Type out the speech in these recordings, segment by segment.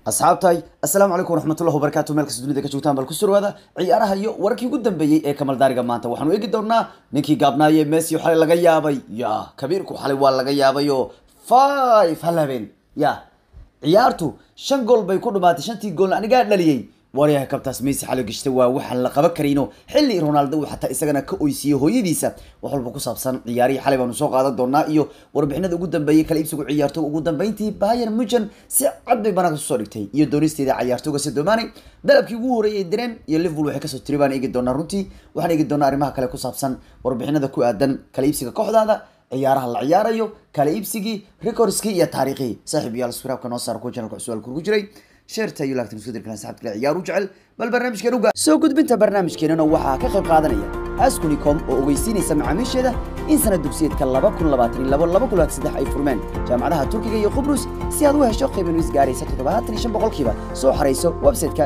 asxaabtahay assalaamu calaykum waraxmatullahi wabarakaatu meel kasta dunida ka joogtaan bal ku surwaada ciyaaraha iyo wararkii ugu dambeeyey ee kamaldaariga maanta waxaanu eegi doonaa ninkii gaabnaaye messi xalay laga yaabay ya kabiirku xalay waa laga yaabayo five hal habeen ya ciyaartu shan gool bay ku dhumaatay shantii goolna anigaa dhaliyey waryaha kabtaas messi xalay gashta waa waxaan la qaban karayno xilli ronaldo uu xataa isagana ka oysiiyey hooyadiisa wax walba ku saabsan ciyaarihii xalay baanu soo qaadan doonaa iyo warbixinada ugu dambeeyey kala iibsigu ciyaartooga ugu dambeyntii bayern muchen si cad bay banaanka kusoo dhigtay iyo doonisteeda ciyaartooga sedomani dalabkii ugu horeeyay direen iyo liverpool waxay kasoo tiri baan eegi doonaa runtii waxaan eegi doonaa arrimaha kale ku saabsan warbixinada ku aadan kala iibsiga kooxdaada ciyaaraha la ciyaarayo kala iibsigii recordskii iyo taariikhii saaxiib yaal swiraabka noo saar kuwa channelka cusub ku jiray sheerta iyo laagtan isku dirkan saxabta kale ciyaar u jecel bal barnaamijkeen uga soo gudbinta barnaamijkeenana waxaa ka qayb qaadanaya askunicom oo ogeysiinaysa macaamiisheeda in sanad dugsiyeedka laba kun labaatan iyo labo laba kun labaatan saddex ay furmeen jaamacadaha turkiga iyo qubrus si aad u hesho qiiban is gaaraysa toddobaatan iyo shan boqolkiiba soo xarayso website-ka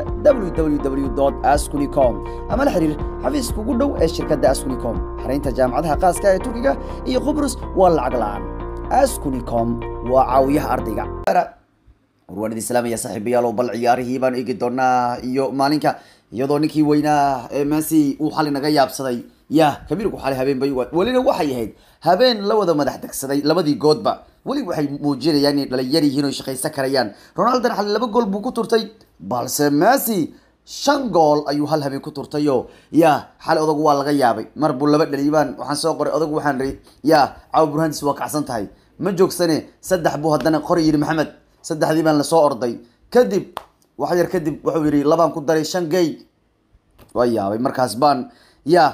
www askunicom ama la xiriir xafiiska ugu dhow ee shirkadda askunicom xaraynta jaamacadaha qaaska ee turkiga iyo qubrus waa lacag la-aan askunicom waa caawiyaha ardayga warwaanid islaamaya saaxiibayaal oo bal ciyaarihii baan eegi doonaa iyo maalinka iyadoo ninkii weynaa ee messi uu xali naga yaabsaday ya kabiirku xali habeen bay welina waxay ahayd habeen la wada madax degsaday labadii goodba weli waxay muujinayaan inay dhalinyar yihiin oo shaqaysan karayaan ronaldon xali laba gool buu ku turtay balse messi shan gool ayuu hal habeen ku turtayo ya xali odagu waa laga yaabay mar buu laba dhaliyay baan waxaan soo qoray odagu waxaan ri ya caawa burhantiis waa kacsan tahay ma joogsane saddex buu haddana qori yidhi maxamed saddexdii baan lasoo orday kadib wax yar kadib wuxuu yidhi labaan ku daray shan gay waa yaabay markaas baan ya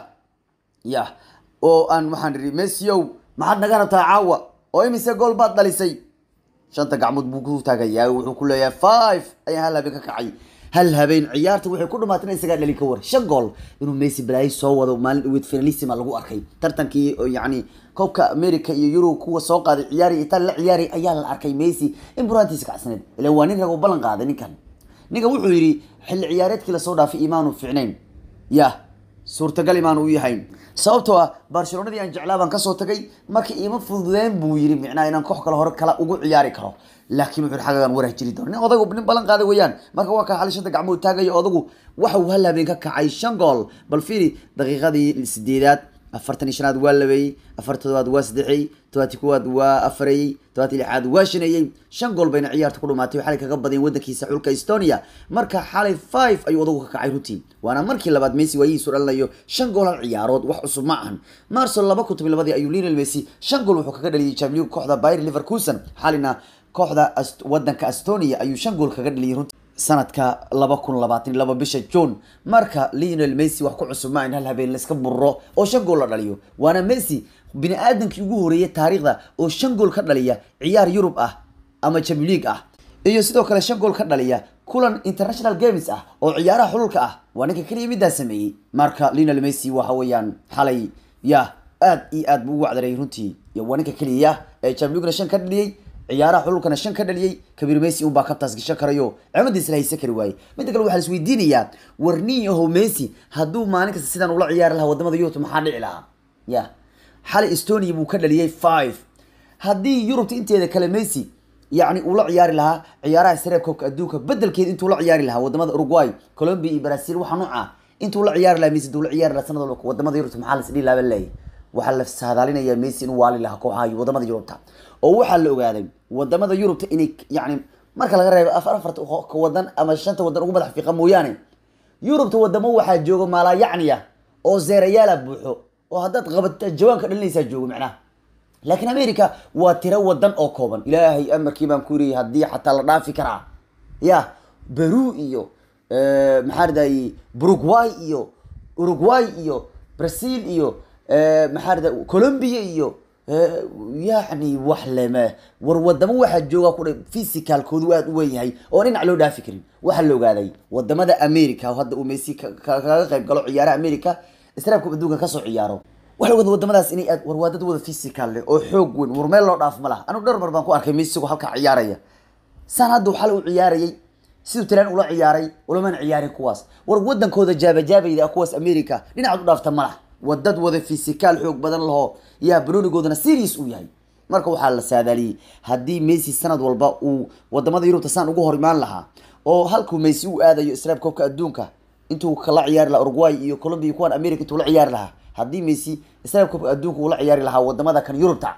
ya oo aan waxaan idhi messiow maxaad naga rabtaa caawa oo imise gool baad dhalisay shanta gacmood buu ku taagayaa wuxuu ku leeyahay five ayaan hal habeen ka kacay hal habeen ciyaarta waxay ku dhamaatay isagaa dhali ka war shan gool inuu messi balaayi soo wado maalin dhaweyd finalissima lagu arkay tartankii yani koobka america iyo euro kuwa soo qaaday ciyaari itaan la ciyaari ayaa la arkay messi in buraantiisa kacsaneed ila waa nin rag u ballan qaaday ninkan ninkan wuxuu yidhi xilli ciyaareedkii lasoo dhaafay imaanu ficnayn ya suurtagal imaanu u yahayn sababtoo ah barcelonadii aan jeclaa baan kasoo tagay marka iima fududeen buu yidhi micnaha inaan koox kale hore kala ugu ciyaari karo laakiin wuxuu xagagan warah jiri doona nin odagu nin ballan qaaday weeyaan marka waa kaa xali shanta gacmood taagaya odagu waxa uu hal habeen ka kacay shan gool bal fiiri daqiiqadii sideedaad afartan iyo shanaad waa labeeyey afarta todobaad waa saddexeey todobaati kuwaad waa afareeyey todobaati lixaad waa shaneeyey shan gool bayna ciyaarta ku dhumaatay xalay kaga badeen wadankiisa xulka estonia marka xalay five ayuu odagu ka kacay runtii waana markii labaad messi waayihiisu dhalinayo shan gool hal ciyaarood wax cusub ma ahan marso laba kun toban labadii ayuu lionel messi shan gool wuxuu kaga dhaliyay champions league kooxda bayer leverkusen xalina kooxda wadanka estonia ayuu shan gool kaga dhaliyay runtii sanadka laba kun labaatan iyo laba bisha june marka lionel messi wax ku cusub ma in hal habeen laiska burro oo shan gool la dhaliyo waana messi bini aadamkii ugu horeeyay taariikhda oo shan gool ka dhaliya ciyaar yurub ah ama champions league ah iyo sidoo kale shan gool ka dhaliya kulan international games ah oo ciyaaraha xululka ah waa ninka keliya middaa sameeyey marka lionel messi waxa weeyaan xalay ya aad iyo aad buu ugu wacdaray runtii waa ninka keliya ee champions leaguena shan ka dhaliyey ciyaaraha xululkana shan ka dhaliyey kabiir messi unbaa kabtaas gashan karayo cimadiisa la haysan kari waaye midda kale waxaa la isweydiinayaa warniyaho messi hadduu maalin kasta sidan ula ciyaari lahaa wadamada yurubta maxaa dhici lahaa ya xalay estonia buu ka dhaliyey five haddii yurubta inteeda kale messi yacni uu la ciyaari lahaa ciyaaraha sareeb koobka adduunka bedelkeed intuu la ciyaari lahaa wadamada uruguay colombia iyo brazil waxa nuuca intuu la ciyaari lahaa messi intuu la ciyaari lahaa sanad walba wadamada yurubta maxaa la isdhihi lahaa leeyahy waxaa la saadaalinayaa messi inuu waali lahaa kooxaha wadamada yurubta oo waxaa la ogaaday wadamada yurubta inay yani marka laga reebo afar afarta wadan ama shanta wadan ugu madax fiiqa mooyaane yurubta wadamo waxaa jooga maalayacniya oo zeerayaala buuxo oo haddaad qabata jawaanka dhalinaysaa joogo macnaha laakiin america waa tiro wadan oo kooban ilaahay amarkii baan ku yiri haddii xataa la dhaafi karaa ya peru iyo maxaa ridaye uruguay iyo uruguay iyo brazil iyo maxaa rida colombia iyo yacni wax leme war wadamo waxaa jooga ku physicalkoodu aad u weyn yahay oo dhinac loo dhaafi karin waxaa la ogaaday wadamada america hadda uu messi kaga qayb galo ciyaaraha america israabka adduunka kasoo ciyaaro waxa ogada wadamadaas inay aad war waa dad wada physical leh oo xoog weyn war meel loo dhaaf ma laha anigu dhowr mar baan ku arkay messi isagoo halkaa ciyaaraya saan hadda xal u ciyaarayay siduu talaan ula ciyaaray ulamana ciyaarin kuwaas war wadankooda jaabajaabayda kuwaas america dhinacaad u dhaafta ma laha wadad wada physical xoog badan laho yaa banoonigoodana serious uu yahay marka waxaa la saadaaliyey haddii messi sanad walba uu wadamada yurubta saan ugu hor imaan lahaa oo halkuu messi u aadayo israel koobka adduunka intuu kala ciyaari lahaa uruguay iyo colombia kuwan america intuu la ciyaari lahaa haddii messi israel koobka adduunka uu la ciyaari lahaa wadamada kan yurubta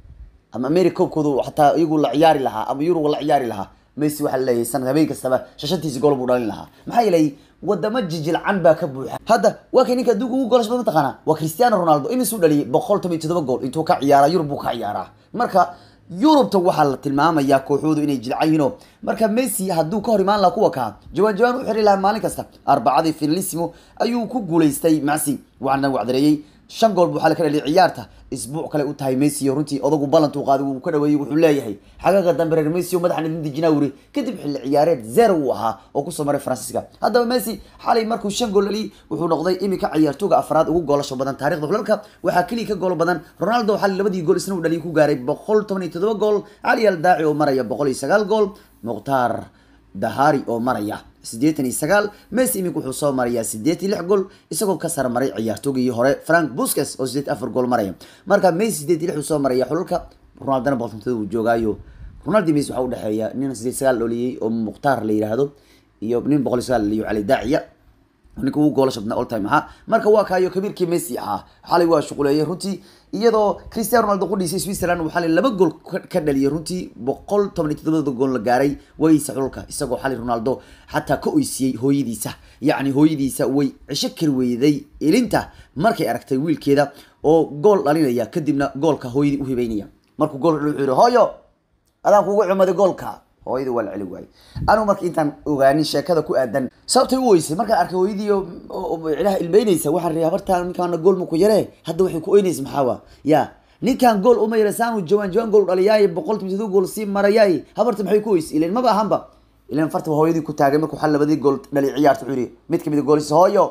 ama america koobkooda xataa iyagu la ciyaari lahaa ama yurub la ciyaari lahaa messi waxaa laleeyahay sanad habeen kastaba shashantiisi gool buu dhalin lahaa maxaa yeelay wadamo jijilcan baa ka buuxa hadda waa kay ninka adduunka ugu goolasha badan mataqaana waa cristiano ronaldo imisuu dhaliyay boqol toban iyo todoba gool intuu ka ciyaaraa yurub buu ka ciyaaraa marka yurubta waxaa la tilmaamayaa kooxoodu inay jilcan yihiino marka messi hadduu ka hor imaan lahaa kuwa kaa jawaan jawaan u xiri lahaa maalin kasta arbacadii finalissimo ayuu ku guulaystay macsi waxaana wacdareeyey shan gool buu xali ka dhaliyay ciyaarta isbuuc kale u tahay messi oo runtii odagu ballantuu qaaday wuu ka dhaweeyey wuxuu leeyahay xagaga dambe reer messi oo madaxan idin dejinaa wuri kadib xilli ciyaareed zero uu ahaa oo kusoo maray faransiiska haddaba messi xalay markuu shan gool dhaliyay wuxuu noqday iminka ciyaartooga afraad ugu goolasho badan taarikhda xulalka waxaa keliya ka goolo badan ronaldo xalay labadii gool isna uu dhaliyay ku gaaray boqol toban iyo todoba gool cali al daaci oo maraya boqol iyo sagaal gool mukhtaar dahari oo maraya siddeetan iyo sagaal messi imika wuxuu soo marayaa siddeet iyo lix gool isagoo ka sar maray ciyaartoogii hore frank busques oo siddeet afar gool maraya marka messi siddeet iyo lix uu soo maraya xulalka ronaldana boqoltontada uu joogaayo ronaldo messi waxaa udhexeeya nin siddeet sagaal dholiyey oo mukhtaar la yidhaahdo iyo nin boqol iyo sagaal dhaliyo cali daaciya ninka ugu goolasha badnaa all time ahaa marka waa kaayo kabiirkii messi ahaa xalay waa shuquleeyay runtii iyadoo cristiano ronaldo qudhiisay switzerland uu xalay laba gool ka dhaliyay runtii boqol toban iyo toddobada gool la gaaray waysa xulka isagoo xalay ronaldo xataa ka oysiiyey hooyadiisa yacni hooyadiisa way cisho kari weyday ilinta markay aragtay wiilkeeda oo gool dhalinaya kadibna goolka hooyadii u hibeynaya markuu gool wuxuu yihi hooyo adaan kugu cumaday goolka hooyadii waa la celi waayey anigu marka intaan ogaanin sheekada ku aadan sababtay u weysay markaan arkay hooyadii cilaha ilmeynaysa waxaan rii habartaan ninkaana gool maku yaree hadda waxay ku oynaysa maxaawa ya ninkaan gool uma yara saanu jawaan jawaan gool dhaliyaay boqol toban gool sii marayaay habarta maxay ku oysay ilan maba ahanba ilan farta hooyadii ku taagay markuu xal labadii gool dhali ciyaarta wuxuu yihi mid kamid a goolisa hooyo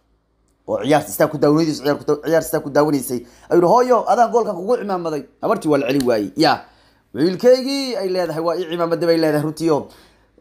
oo ciyaarta istaa ku daawanaysa ciyaarta istaa ku daawanaysay ayuu yihi hooyo adaan goolkan kugu cimaamaday habartii waa la celi waayey ya wiilkaygii ay leedahay waa ii cimaamada bay leedahay runtii o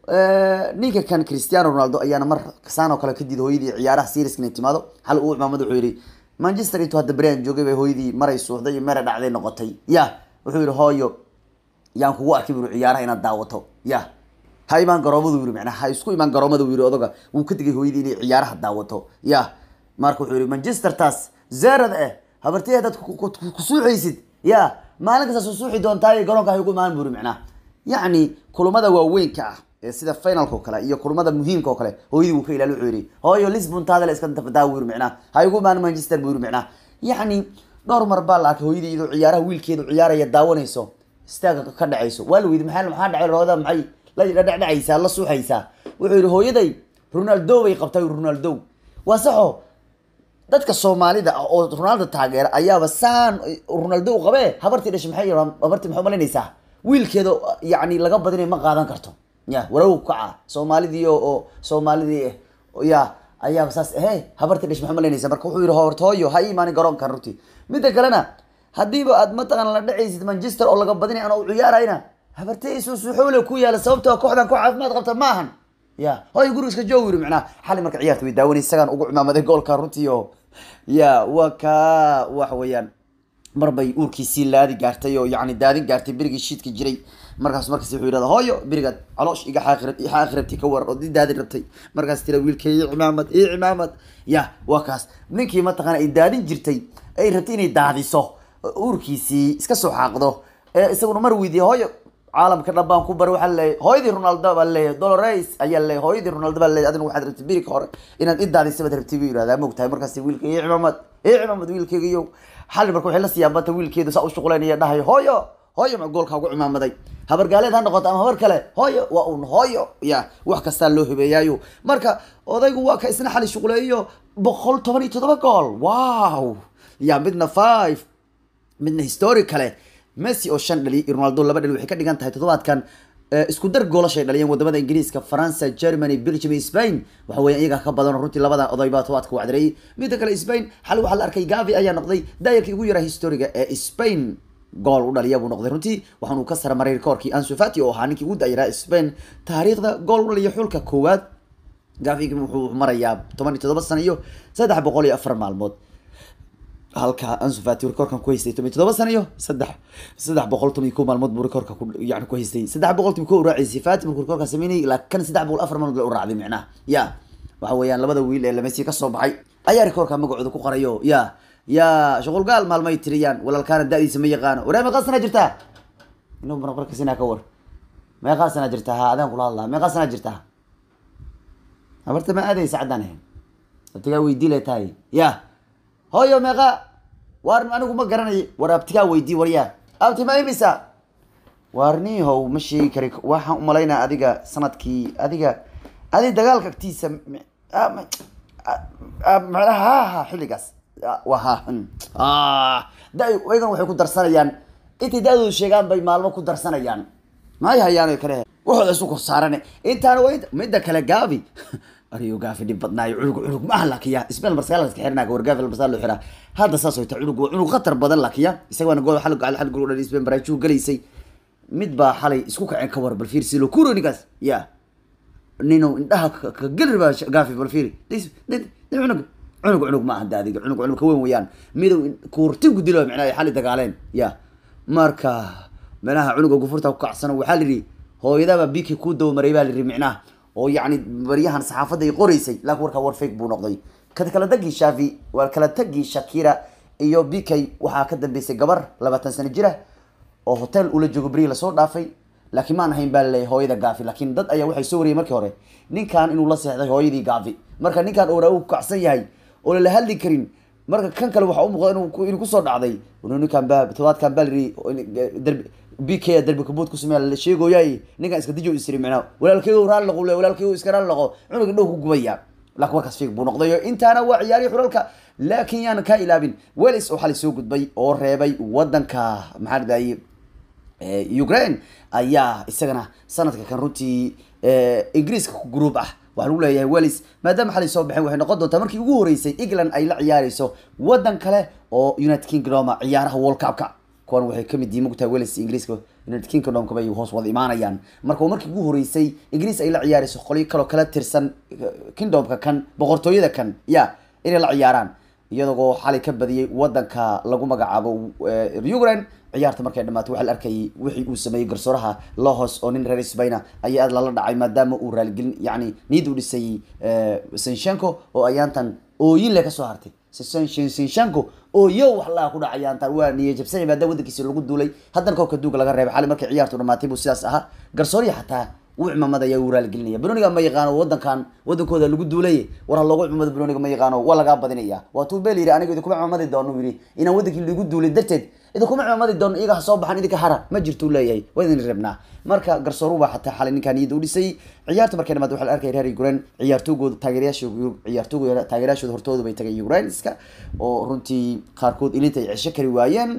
ninka kan cristiano ronaldo ayaana mar saan oo kale kadid hooyadii ciyaaraha seriska inay timaado hal uu cimaamada wuxuu yihi manchester intuu hadda brian joogay bay hooyadii maray suuxday iyo mere dhacday noqotay ya wuxuu yihi hooyo yaan kugu arkay buu ciyaaraha inaad daawato ya ha imaan garoomadu yiri macnaha ha isku imaan garoomada yiri odaga wuu ka digay hooyadii inay ciyaaraha daawato ya marka wuxuu yihi manchester taas zerad eh habartay haddaad kusuuxaysid ya maalin kasta soo suuxi doontaa garoonka hay ugu imaan buri macnaha yacni kulamada waaweynka ah ee sida finalka oo kale iyo kulamada muhiimka oo kale hooyadii wuu ka ilaali wuxuu yihi hooyo lisbon taadale iska dafadaa buu yiri macnaha ha igu imaan manchester buu yiri macnaha yacni dhowr mar baa la arkay hooyadii iyadoo ciyaaraha wiilkeedu ciyaaraya daawanayso istaaga ka dhacayso waa la weydi maxaa maxaa dhacay rooda maxay la dhacdhacaysaa la suuxaysaa wuxuu yihi hooyaday ronaldo bay qabtay ronaldo waa saxo dadka soomaalida ah oo ronaldo taageera ayaaba saan ronaldo u qabee habartii dhashay maxay habartii maxay umalaynaysaa wiilkeeda yacni laga badinay ma qaadan karto ya warow kaca soomaalidii oo soomaalidii eh ya ayaaba saas ehe habartii dhashay maxay umalaynaysaa marka wuxuu yihi horta hooyo ha ii imaanin garoonkan runtii midda kalena haddiiba aad mataqaan la dhacaysid manchester oo laga badinay ana u ciyaarayna habartay soo suuxoole ku yaala sababtoo kooxdan ku caafimaad qabta maahan ya hooyo guriga iska joog yiri macnaha xali marka ciyaarta way daawanay isagaan ugu cimaamaday goolka runtii oo ya waa ka waxa weeyaan mar bay uurkiisii laadi gaartay oo yacni daadin gaartay berigii shiidka jiray markaas markaas wuxuu yidhahda hooyo berigaad caloosh iga xaaqi iga xaaqi rabtay ka waran oo di daadin rabtay markaas tira wiilkay ii cimaamad ii cimaamad ya waa kaas ninkii mataqaana ay daadin jirtay ay rabtay inay daadiso uurkiisii iska soo xaaqdo ee isaguna mar weydiiyey hooyo caalamka dhan baan ku baray waxaa leeyahay hooyadii ronaldo baa leeyahay dolores ayaa leeyahay hooyadii ronaldo baa leeyahay adina waxaad rabtay birika hore inaad idaadisa baad rabtay buu yidhahdaa mogtahay markaas wiilka ii cimaamad ii cimaamad wiilkeygiyo xali marka waxay la siyaabanta wiilkeedu saa u shuqulaynaya dhahayo hooyo hooyo ma goolka ugu cimaamaday habar gaaleed ha noqoto ama habar kale hooyo waa un hooyo ya wax kastaa loo hibeeyaayo marka odaygu waa ka isna xali shuquleeyo boqol toban iyo toddoba gool wow ya midna five midna historic kale messi oo shan dhali iyo ronaldo laba dhali waxay ka dhigan tahay toddobaadkan isku dar goolashay dhaliyeen wadamada ingiriiska faransa germany belgium iyo spain waxa weeye iyaga ka badan runtii labada oday baa todobaadka wacdareeyey midda kale spain xal waxaa la arkay gavi ayaa noqday daayarkii ugu yaraa historiga ee spain gool u dhaliya buu noqday runtii waxaan uu ka sarmaray rekoorkii ansu fati oo ahaa ninkii ugu daayaraa spain taariikhda gool u dhaliya xulka koowaad gavi wuxuu marayaa toban iyo toddoba sano iyo saddex boqol iyo afar maalmood halka Ansu Fati rekoorkan ku haystay toban iyo toddoba sano iyo saddex saddex boqol toban iyo kow maalmood buu rekoorka ku yani ku haystay saddex boqol toban iyo kow u raacisay Fati markuu rekoorka sameynayay laakiin saddex boqol afar maalmood u raacday micnaha ya waxa weeyaan labada wiil ee Messi ka soo baxay ayaa rekoorka magacooda ku qorayo ya ya shuqul gaal maalmay tiriyaan walaalkaana da'diisa ma yaqaano waraa meeqa sana jirtaa inuu marqarka sinaa ka war meeqa sana jirtaa ha adaan kula hadlaa meeqa sana jirtaa habarta ma aadaysa caddaan ahayn abtigaa weydii le tahay ya hooyo meeqa waar anigu ma garanay war abtigaa weydii waryaa abti ma imisa waarniihow ma sheegi kari waxaan umalaynaa adiga sanadkii adiga adi dagaalka agtiisa ha ha xilligaas wa ha da iyagan waxay ku darsanayaan intay da-doodu sheegaan bay maalmo ku darsanayaan maay hayaan kale waxooda isu kor saarane intaana waa midda kale gaabi ariyo gaafi dhib badnaayo cunug cunug ma aha lakiya ismeel marsaal iska xirnaa war gaafi marsaal loo xiraa hadda saas way tahay cunug cunug khatar badan lakiya isaga waana gool xal gacal xal gool dhan isbeen baraajuu galaysay mid baa xalay isku kaceen ka war bal fiir silo kuro ninkaas ya nino indhaha ka geli baa gaafi bal fiiri cunug cunug cunug ma aha daadiga cunug cunug ka weyn weeyaan midow kuurtin ku dilo micnaha xali dagaaleen ya marka meelaha cunuga gufurta ku kacsano waxaa lidhi hooyadaba biki kuu dawmaray baa lidhi micnaha oo yacni baryahan saxaafadda ay qoraysay laakiin warkaa war fake buu noqday kad kala tagii shafi waa kala tagii shakira iyo bikay waxaa ka dambeysay gabar labaatan sano jira oo hotel ula joogo berihi lasoo dhaafay laakiin maan ahayn baa laleeyahay hooyada gaafi laakiin dad ayaa waxay soo wariyay markii hore ninkan inuu la seexday hooyadii gaafi marka ninkan oora uu kacsan yahay oo lala hadli karin marka kan kale waxa u muuqda inuu inuu kusoo dhacday ninkan baa todobaadkan baa liri darbi b k darbi kabuud kusameeya la sheegoyaay ninkan iska dijo isiri micnaa walaalkeygo raali laqo le walaalkeygo iska raali laqo cunuga dhow ku gubaya laakiin warkaas fiig buu noqday intaana waa ciyaarihii xuralka laakiin yaanan kaa ilaabin welis oo xalay soo gudbay oo reebay wadanka maxaa dhadaye ukraine ayaa isagana sanadka kan runtii ingiriiska ku group ah waxaa lagu leeyahay welis maadaama xalay soo baxeen waxay noqon doontaa markii ugu horeysay england ay la ciyaareyso wadan kale oo united kingdom ciyaaraha world cupka kuwan waxay kamid yihiin mogtahay welis ingiriiska united kingdomka bay hoos wada imaanayaan marka waa markii ugu horeysay ingiriis ay la ciyaareyso qolyo kaloo kala tirsan kingdomka kan boqortooyada kan ya inay la ciyaaraan iyadoo xalay ka badiyey wadanka lagu magacaabo ukraine ciyaarta markay dhamaatay waxaa la arkayay wixii uu sameeyey garsooraha lohos oo nin reer spaina ayaa aad lala dhacay maadaama uu raaligelin yani niyad u dhisay senshenko oo ayaantan ooyin le kasoo hartay senshenko oo yo wax laha ku dhacay ayaantan waa niya jabsanya maadaama wadankiisa lagu duulay haddana koobka duuga laga reebay xalay markay ciyaartu dhamaatay buu sidaas ahaa garsooriya xataa uu cimaamadayaa uu raaligelinaya banoniga ma yaqaano wadankan wadankooda lagu duulay war ha loogu cimamada banoniga ma yaqaano waa lagaa badinaya waa tuu beel yidhi aniga idinkuma cimamadi doono yidhi inaan wadankii lagu duulay darteed idinkuma cimamadi doono iyaga ha soo baxan idinka hara ma jirtuu leeyahay waa idin reebnaa marka garsooruba xataa xalay ninkaa niyadda u dhisay ciyaarta markay dhamaad waxa la arkay reer ukraine ciyaartoogooda taageerayaasha ciyaartoogooda taageerayaashooda hortooda bay tagay ukraineska oo runtii qaarkood ilinta ay cesho kari waayeen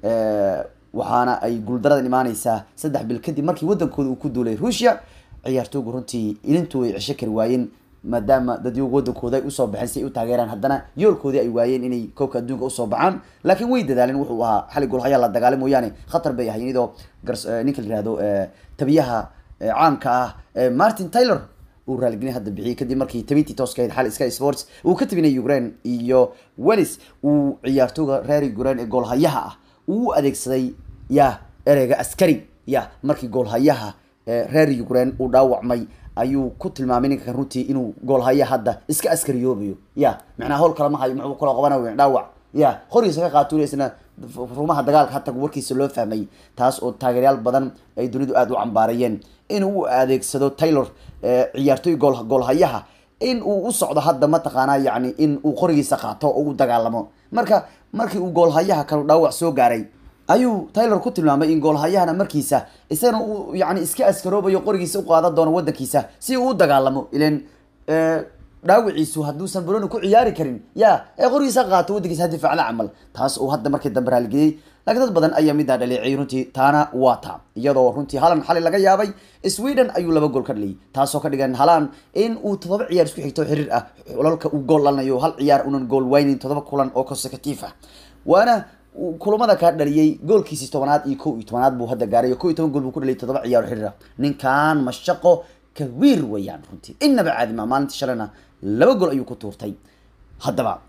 waxaana ay guuldaradan imaaneysaa saddex bil kadib markii wadankooda uu ku duulay ruushia ciyaartoogu runtii ilintu ay cesho kari waayeen maadaama dadyogu wadankooda ay usoo baxeen si ay u taageeraan haddana yoolkoodii ay waayeen inay koobka adduunka usoo baxaan laakiin way dadaaleen wuxuu ahaa xali goolhayaa la dagaalay mooyaane khatar bay ahayn iyadoo ninka la yihahdo tabiyaha caanka ah martin taylor uu raaligelin hadda bixiyey kadib markii tabintii tooska ahayd xali sky sports uu ka tabinay ukraine iyo wellis uu ciyaartooga reer ukraine ee goolhayaha ah uu adeegsaday ya ereyga askari ya markii goolhayaha reer ukraine uu dhaawacmay ayuu ku tilmaamay ninkan runtii inuu goolhaya hadda iska askariyoobayo ya macnaha howl kale ma hayo muxuu kaloo qabana dhaawac ya horiisa ka qaatuuna isna rumaha dagaalka hata warkiisa loo fahmay taas oo taageeryaal badan ay dunidu aada u cambaarayeen inuu u adeegsado taylor ciyaartoy gool goolhayaha in uu u socdo hadda mataqaanaa yacni in uu qorigiisa qaato oo u dagaalamo marka markii uu goolhayaha kale dhaawac soo gaaray ayuu taylor ku tilmaamay in goolhayahana markiisa isagana uu yani iska askaroobayo qorigiisa u qaadan doono wadankiisa si uu u dagaalamo ilan dhaawiciisu hadduusan baroni ku ciyaari karin ya ee qorigiisa qaato wadankiisa ha difaacda camal taas uu hadda markii dambe raaligeyey laakiin dad badan ayaa midaa dhaleeciyay runtii taana waa taa iyadoo runtii halan xalay laga yaabay sweden ayuu laba gool ka dhaliyay taasoo ka dhigan halan in uu toddoba ciyaar isku xigto xiriir ah olalka uu gool dhalanayo hal ciyaar unan gool waynin toddoba kulan oo consecutive ah waana kulamada kaa dhaliyay goolkiisii tobanaad iyo kow iyo tobanaad buu hadda gaaray kow iyo toban gool buu ku dhaliyay toddoba ciyaar xiriir ah ninkan mashaqo kawiir weeyaan runtii inaba caadi ma maalintii shalayna laba gool ayuu ku tuurtay haddaba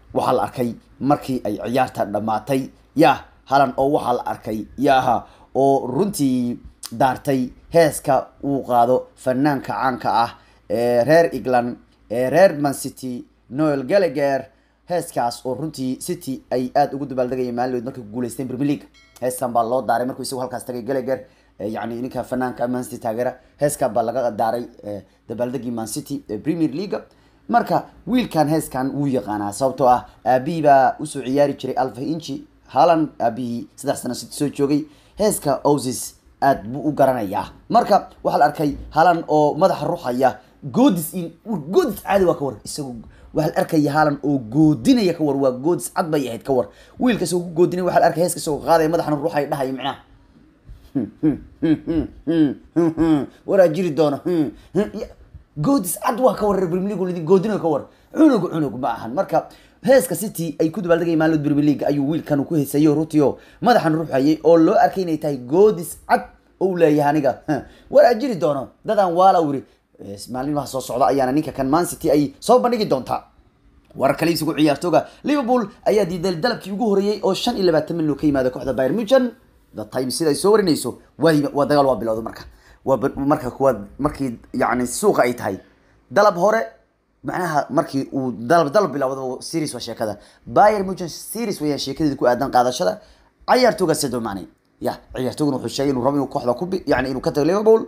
waxaa la arkay markii ay ciyaarta dhammaatay ya halan oo waxaa la arkay yaha oo runtii daartay heeska uu qaado fanaanka caanka ah ee reer england ee reer man city noel gallagher heeskaas oo runtii city ay aada ugu dabaaldegayeen maalinood markay ku guuleysteen premier league heeskan baa loo daaray markuu isagu halkaas tagay gallagher yani ninka fanaanka man city taageera heeskan baa laga daaray dabaaldegii man city ee premier league marka wiilkan heeskan wuu yaqaanaa sababtoo ah aabihii baa usoo ciyaari jiray alfa inchi halan aabihii saddex sano city soo joogay heeska osis aad buu u garanayaa marka waxaa la arkay halan oo madaxa ruxaya goodis in goodis caadi waa ka war isagu waxaa la arkaya halan oo goodinaya ka war waa goodis cad bay ahayd ka war wiilka isagoo ku goodinaya waxaa la arkay heeska isagoo qaadaya madaxana ruxaya dhahaya micnaha waraa jiri doono goodis cad waa ka war premier league goodinayo ka war cunug cunug ma ahan marka heeska city ay ku dabaaldegay maalmood premier league ayuu wiilkan ku heesayo rutio madaxan ruuxayay oo loo arkay inay tahay goodis cad ou leeyahay aniga waraa jiri doono dadaan waala wiri maalmaha soo socda ayaana ninka kan man city ay soo bandhigi doontaa warar kale isugu ciyaartooga liverpool ayaa diiday dalabkii ugu horeeyey oo shan iyo labaatan milyan ka yimaada kooxda bayern munchen the time sida ay soo warinayso waa waa dagaal waa bilowda marka waa marka kuwaad markii yani suuqa ay tahay dalab hore macnaha markii uu dalab dalab bilowda series waa sheekada bayern munchen series weeyaan sheekadeeda ku aadan qaadashada ciyaartooga Sadio Mane ya ciyaartooguna wuxuu sheegay inuu rabo inuu kooxda ku yani inuu ka tago Liverpool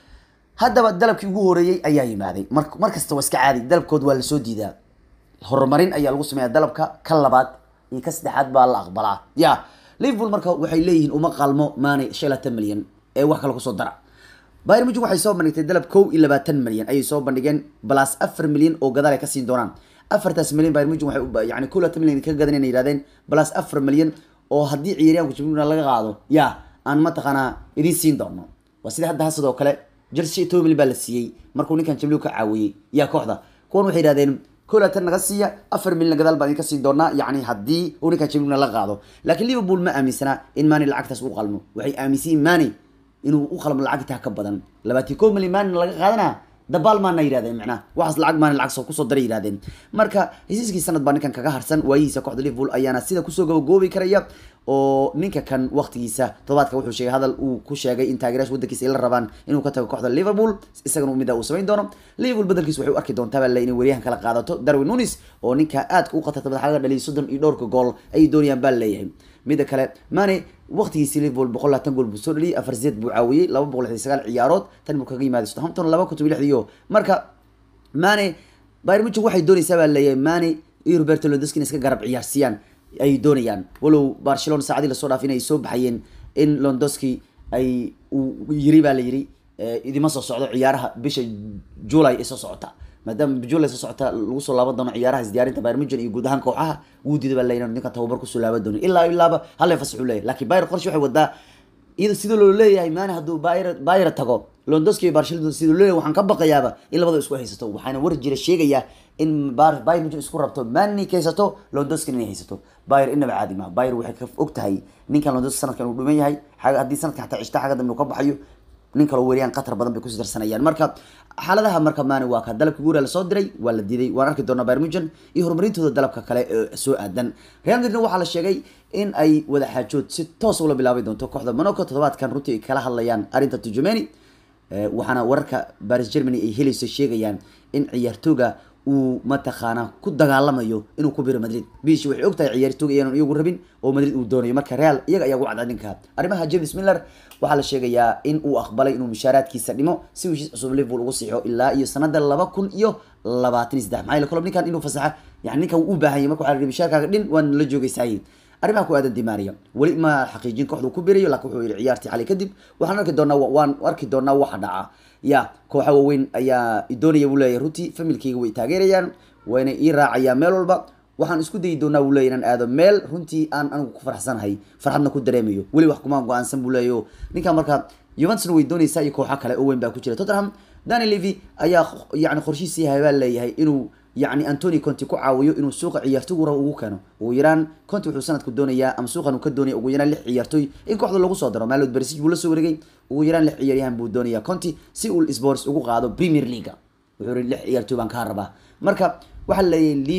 haddaba dalabkii ugu horeeyey ayaa yimaaday mar mar kasta waa iska caadi dalabkood waa lasoo diidaa horumarin ayaa lagu sameeyaa dalabka ka labaad iyo ka saddexaad baa la aqbalaa ya liverpool marka waxay leeyihiin uma qalmo Mane shan iyo labaatan milyan ee wax kale kusoo dara bayern munchen waxay soo bandhigtay dalab kow iyo labaatan milyan ayay soo bandhigeen plus afar milyan oo gadaal ay ka siin doonaan afartaas milyan bayern munchen waxay yani kow labaatan milyan ka gadan inay yidhahdeen plus afar milyan oo haddii ciyaaryahanku jimluna laga qaado ya aan mataqaanaa idiin siin doono waa sida hadda sidoo kale jersey toban milyan baa la siiyey markuu ninkan jimligu ka caawiyey yaa kooxda kuwan waxay yidhahdeen kow labaatan naga siiya afar milyan gadaal baan idinka siin doonaa yacni haddii uu ninkan jimluna la qaado laakiin liverpool ma aaminsana in mani lacagtaas u qalmo waxay aaminsan yihin mani inuu u qalmo lacagtaa ka badan labaatan kow milyan mani laga qaadanaa dabaal maana yidhahdeen macnaha waxaas lacag maana lacag soo kusoo daray yidhahdeen marka hesiiskii sanad baa ninkan kaga harsan waayihiisa kooxda liverpool ayaana sida kusoo gabagoobi karaya oo ninka kan waqtigiisa todobaadka wuxuu sheegay hadal uu ku sheegay in taageerayaasha waddankiisa ay la rabaan inuu ka tago kooxda liverpool isagana mida uu samayn doono liverpool bedelkiisa waxay u arki doontaa baa le inay weriyahan kala qaadato darwin nunis oo ninka aadka u khatarta madaxa laga dhaliyay soddon iyo dhowrka gool ayay doonayaan baa leeyahay mida kale mane waqtigiisi liverpool boqol labaatan gool buu soo dhaliyay afar sideed buu caawiyey laba boqol lixdan sagaal ciyaarood tan buu kaga yimaaday southampton laba kun toban lixdiyo marka mane bayern munchen waxay doonaysaa baa leeyahay mane iyo roberto lewandowski inay iska garab ciyaarsiiyaan ay doonayaan walow barcelona saacadii lasoo dhaaf inay soo baxayeen in lewandowski ay uu yiri baa la yiri idima soo socdo ciyaaraha bisha july ee soo socota maadaama july soo socota lagu soo laaban doono ciyaaraha isdiyaarinta bayern munchen iyo guud ahaan kooxaha wuu diida baa leeyahay ninka tababar kusoo laaban doono ilaa ilaaba hal fasax uu leeyahay laakiin bayern qorshe waxay wadaa iyada sidoo loo leeyahay maani hadduu bayr bayr tago londonski iyo barcelona sidoo loo leeyahay waxaan ka baqayaaba in labada isku haysato waxaana war jira sheegaya in bayr munchen isku rabto mani ka haysato londonski inay haysato bayr inaba caadi maha bayr waxay ka og tahay ninkan londonski sanadkan uu dhuman yahay haddii sanadkan xataa cishta xagga dambe uu ka baxayo nin kaloo weeriyaan qatar badan bay kusii darsanayaan marka xaaladaha marka maani waa ka dalabka guura lasoo diray waa la diiday waan arki doonaa bayern munchen iyo horumarintooda dalabka kale ee soo aadan real madrid waxaa la sheegay in ay wada xaajood si toos ula bilaabi doonto kooxda monaco toddobaadkan runtii ay kala hadlayaan arrinta tujumeni waxaana wararka baris germany ay helayso sheegayaan in ciyaartooga uu mataqaana ku dagaalamayo inuu ku biro madrid bishi waxay og tahay ciyaartooga iyaanu iyagu rabin oo madrid uu doonayo marka real iyaga ayaa ugu cadcad ninka arrimaha james miller waxaa la sheegayaa in uu aqbalay inuu mushaaraadkiisa dhimo si uu heshiis cusub liverpool ugu siixo ilaa iyo sanada laba kun iyo labaatan iyo saddex maxaa yeele kolob ninkan inuu fasaxa yani ninkan uu u baahan yahay marka waxaa la yidhi mushaarkaaga dhin waan la joogaysaayey arrimaha ku aadan dimaria weli ma xaqiijin kooxda uu ku birayo laakiin wuxuu yidhi ciyaartii xalay kadib waxaan arki doonaa waan arki doonaa waxa dhaca ya kooxa waaweyn ayaa doonaya buu leeyahay runtii familkayga way taageerayaan wayna ii raacayaan meel walba waxaan isku dayi doonaa buu leeyahy inaan aado meel runtii aan anigu ku faraxsanahay farxadna ku dareemayo weli wax kuma go-aansan buu leeyahy ninkan marka juventusna way doonaysaa iyo kooxa kale oo weyn baa ku jira tottenham dani levy ayaa yani qorshihiisii yahay baa leeyahay inuu yani antony conti ku caawiyo inuu suuqa ciyaartoy ura ugu keeno ugu yaraan conti wuxuu sanadku doonayaa ama suuqan uu ka doonaya ugu yaraan lix ciyaartoy in kooxda lagu soo daro maalod bersij buu la soo wareegay ugu yaraan lix ciyaaryahan buu doonayaa conti si uu sports ugu qaado premier leaga wuxuu yihi lix ciyaartoy baan kaa rabaa marka waxaa leeyahay levy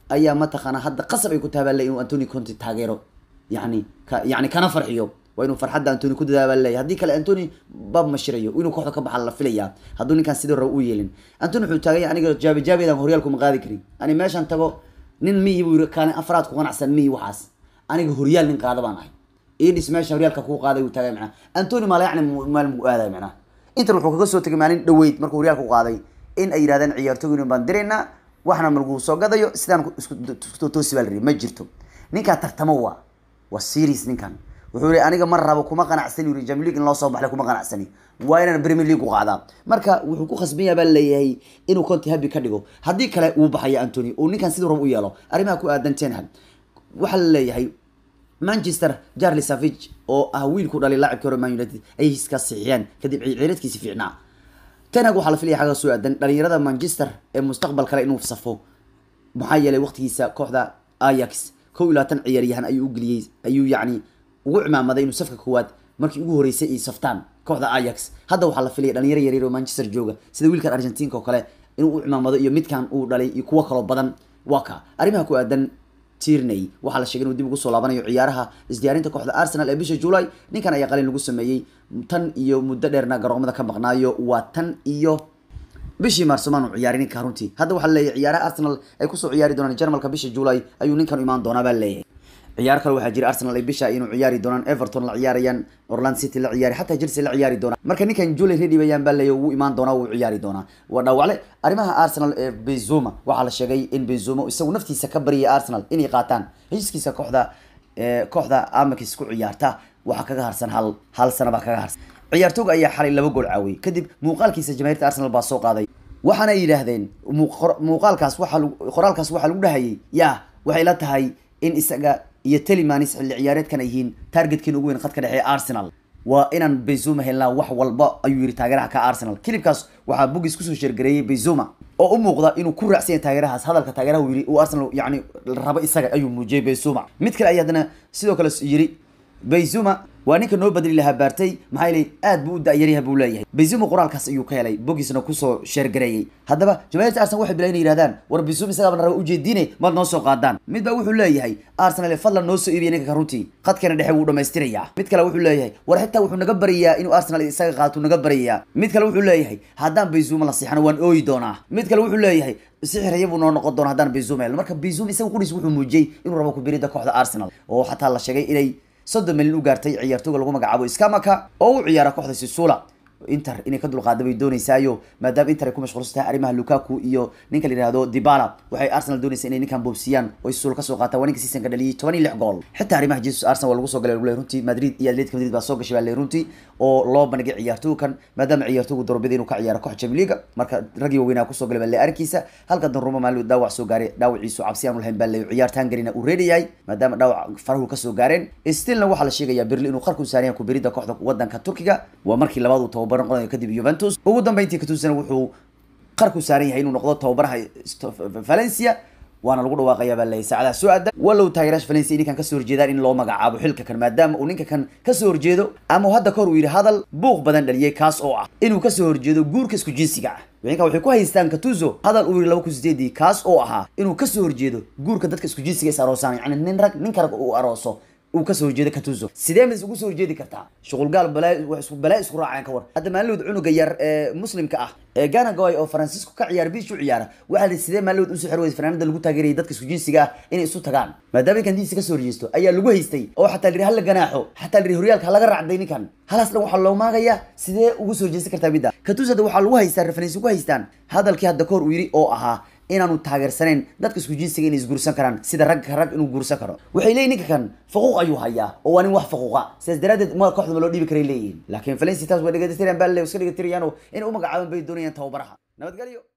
ayaa mataqaana hadda qasab ay ku tahay baa le inuu antony conte taageero yani ka yani kana farxiyo waa inuu farxadda antony ku dadaa baa leeyahy haddii kale antony bab ma shirayo inuu kooxda ka baxa la filayaa hadduu ninkan sidii raba u yeelin antony wuxuu taaganya aniga jaabi jaabidan horyaalku ma qaadi karin ani meeshan tago nin miyi buu yiri kaani afraad ku qanacsan miyi waxaas aniga horyaal nin qaada baan ahay idis meesha horyaalka kuu qaaday uu taagay macnaha antony maala yacni maal muu aaday macnaha inter wuxuu kaga soo tegay maalin dhaweyd markuu horyaalka u qaaday in ay yidhahdeen ciyaartooynin baan diraynaa waxna malguu soo gadayo sidaan isku toosi baa la rihi ma jirto ninkaa tartamo waa waa serious ninkan wuxuu yihi aniga ma rabo kuma qanacsani yiri Champions League in loo soo baxlay kuma qanacsani waa inaan Premier League u qaadaa marka wuxuu ku khasban yahay baa leeyahay inuu Conte happy ka dhigo haddii kale uu baxaya Anthony oo ninkan sidoo rabo u yeelo arrimaha ku aadan Ten Hag waxa la leeyahay Manchester Charlie Savage oo ah wiilku dhalay laacibka hore Man United ay iska saxiixeen kadib ciyaarkiisa fiicnaa Ten Hag waxa la filayaa xaga soo aadan dhalinyarada Manchester ee mustaqbal kale inuu safo maxaa yeelay waqtigiisa kooxda Ajax kow iyo labaatan ciyaaryahan ayuu u geliyey ayuu yacni ugu cimaamaday inuu safka koowaad markii ugu horeysay ay saftaan kooxda Ajax hadda waxaa la filaya dhalinyaro yaryar oo Manchester jooga sida wiilkan Argentina oo kale inuu u cimaamado iyo midkan uu dhalay iyo kuwa kale badan waa ka arrimaha ku aadan Tierney waxaa la sheegay inuu dib ugu soo laabanayo ciyaaraha isdiyaarinta kooxda Arsenal ee bisha July ninkan ayaa qalin lagu sameeyay tan iyo muddo dheerna garoomada ka maqnaayo waa tan iyo bishii maarso maanu ciyaarin ninka runtii hadda waxaa leeyahay ciyaaraha Arsenal ay kusoo ciyaari doonaan Jarmalka bisha July ayuu ninkan u imaan doonaa baa leeyahay ciyaar kale waxaa jira Arsenal ay bisha inuu ciyaari doonaan Everton la ciyaarayaan Orlando City la ciyaari xataa Chelsea la ciyaari doonaan marka ninkan Julie ready bayaan baa leeyahay uu imaan doonaa uu ciyaari doonaa waa dhaawacle arrimaha Arsenal ee Benzema waxaa la sheegay in Benzema isagu naftiisa ka bariyay Arsenal inay qaataan heshiiskiisa kooxda ee kooxda Ajax ku ciyaarta waxaa kaga harsan hal hal sano baa kaga harsan ciyaartooyga ayaa xalay laba gool caawiyay kadib muuqaalkiisa jamaahiirta Arsenal baa soo qaaday waxaana ay yidhaahdeen muuqaalkaas waxa qoraalkaas waxaa lagu dhahayay yaa waxay la tahay in isaga iyo Telimanis xilli ciyaareedkan ay yihiin targetkiin ugu weyn khadka dhexe ee Arsenal waa inaan Benzema helnaa wax walba ayuu yiri taageeraha ka Arsenal kilibkaas waxaa bugis kusoo sheergareeyay Benzema oo u muuqda inuu ku raacsan yahay taageerahaas hadalka taageeraha uu yiri uu Arsenal yacni rabo isaga ayuu muujiyay Benzema mid kale ayaa haddana sidoo kale yiri Benzema waa ninka noo badali lahaa baartay maxaa yeelay aad buu u da'yaryahay buu leeyahay Benzema qoraalkaas ayuu ka helay bogisna kusoo sheergareeyay haddaba jamaahiirta Arsenal waxay bilaayeen yiraahdaan war Benzema isaga baan raba u jeedinay maad noo soo qaadaan mid baa wuxuu leeyahay Arsenal ee fadlan noo soo iibiya ninka runtii qadkana dhexe wuu dhamaystirayaa mid kale wuxuu leeyahay war xitaa wuxuu naga barayaa inuu Arsenal isaga qaato naga barayaa mid kale wuxuu leeyahay haddaan Benzema la siixano waan ooyi doonaa mid kale wuxuu leeyahay sixiraya buu noo noqon doonaa haddaan Benzema helno marka Benzema isaga qudhiis wuxuu muujiyay inuu rabo ku biirida kooxda Arsenal oo xataa la sheegay inay soddon milyan u gaartay ciyaartooyga lagu magacaabo Skamaka oo u ciyaara kooxda Sisula Inter inay ka dulqaado bay doonaysaayo maadaama Inter ay ku mashquulsan tahay arrimaha Lukaku iyo ninka la yiraahdo Dybala waxay Arsenal doonaysaa inay ninkan boobsiyaan oo Sisula ka soo qaataan waa ninka season ka dhaliyay 16 gool xitaa arrimaha Jesus Arsenal waa lagu soo galay lagu runtii Madrid iyo Atletico Madrid baa soo gashay baa runtii oo loo bandhigay ciyaartooykan maadaama ciyaartooygu doorbideen inuu ka ciyaaro kooxda Champions League marka ragii waaweynaa kusoo galay baa arkiisa halka Donnarumma maalin dhaawac soo gaaray dhaawaciisu cabsi aan lahayn baa la ciyaartaan garina uu reedayahay maadaama dhaawac farahu ka soo gaareen stillna waxaa la sheegayaa Berlin inuu qarku saaraya ku birida kooxda wadanka Turkiga waa markii labaad uu tababar noqonayo kadib Juventus ugu dambeyntii Katusana wuxuu qarku saaran yahay inuu noqdo tababaraha Valencia waana lagu dhawaaqayaa baa leeyahay saacadaha soo aada walow taageeraasha Valencia ninkan kasoo horjeedaan in loo magacaabo xilka kan maadaama uu ninka kan kasoo horjeedo ama hadda kahor uu yidhi hadal buuq badan dhaliyay kaas oo ah inuu kasoo horjeedo guurka isku jinsiga ah ninka waxay ku haystaan Katuzo hadal uu yidhi laba kun sideedii kaas oo ahaa inuu kasoo horjeedo guurka dadka isku jinsiga is aroosaan yacni nin rag ninka rag uu arooso uu ka soo horjeedo Katuzo sidee mis ugu soo horjeedi kartaa shughul gaal balaa wax isku balaa isku raaceen ka war hadda maalmood cunuga yar ee muslimka ah ee Ghana Goy oo Francisco ka ciyaar biish u ciyaara waxa la sidee maalmood u soo xirway fanaanada lagu taageeray dadka isku jinsiga ah inay isu tagaan maadaama kan diisi ka soo horjeesto ayaa lagu haystay oo xataa la hal ganaaxo xataa la horyaalka laga raacday ninkan halas dhan waxa loo maagaya sidee ugu soo horjeesti kartaa midda Katuzo hadda waxa lagu haystaa reference ku haystaan hadalkii hadda koor uu yiri oo ahaa inaanu taageersanayn dadka isku jinsiga inay isguursan karaan sida rag rag inuu guursan karo waxay leeyihin ninka kan faquuq ayuu hayaa oo waa nin wax faquuqa sidaas daraadeed ma kooxda ma loo dhiibi karay leeyihin laakiin Valencia taas way dhagaystirayaan baa le iska dhagaystirayaan oo inay u magacaabaan bay doonayaan tababaraha nabadgelyo